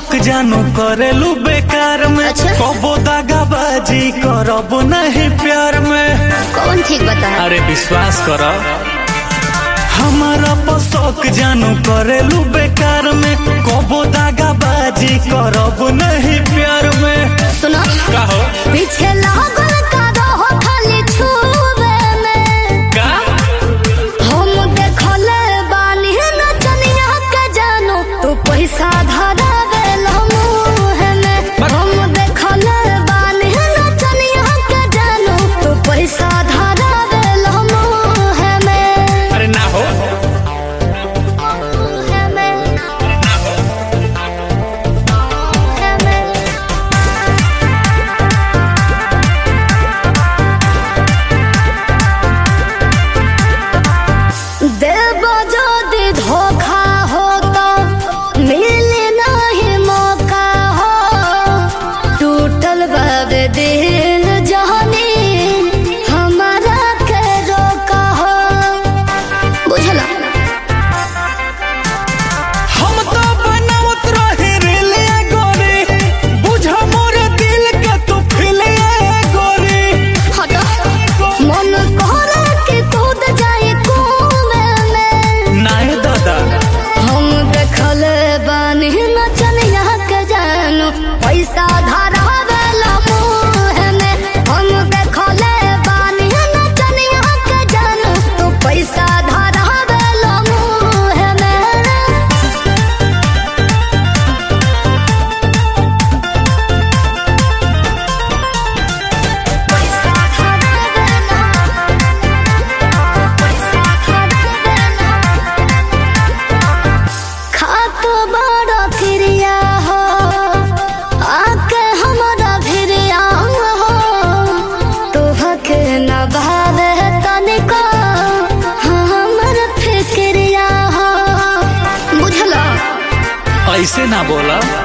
शौक जानू करेलू बेकार में अच्छा। कबो दागाबाजी करब नहीं प्यार में कौन ठीक बता अरे विश्वास कर हमारा पसौक जानू करेलू बेकार में कबो दागाबाजी करब नहीं प्यार में सुनो कहो पीछे लागल का रहो खाली छुबे में का हम देखले बानी नचनिया के जानो तू पैसा धरावे मुँह में हम देखले बानी नचनिया के जानो तू पैसा धरावे मुँह में अरे ना हो मुँह में मुँह में देव যদি धोखा हो तो मिले नहीं मौका हो टूटल बाब दिल जहनी हमारा के रोका हो बुझला हम तो बनावत रहे रेले गोरी बुझ मोर दिल के तू फिले गोरी हटो मन करे कि कूद जाए कुएं में नाय दादा हम देखल बानी नचनिया के जानू पैसा धरावेला मुँह में हम देखल बानी नचनिया के जानू तू पैसा धरावेला मुँह में पैसा धरावेला पैसा धरावेला खातो बड़ा फिरिया हो आके हमारा फिरिया हो तोहके न भावे तनिको हमर फिक्रिया हो बुझला ऐसे ना बोला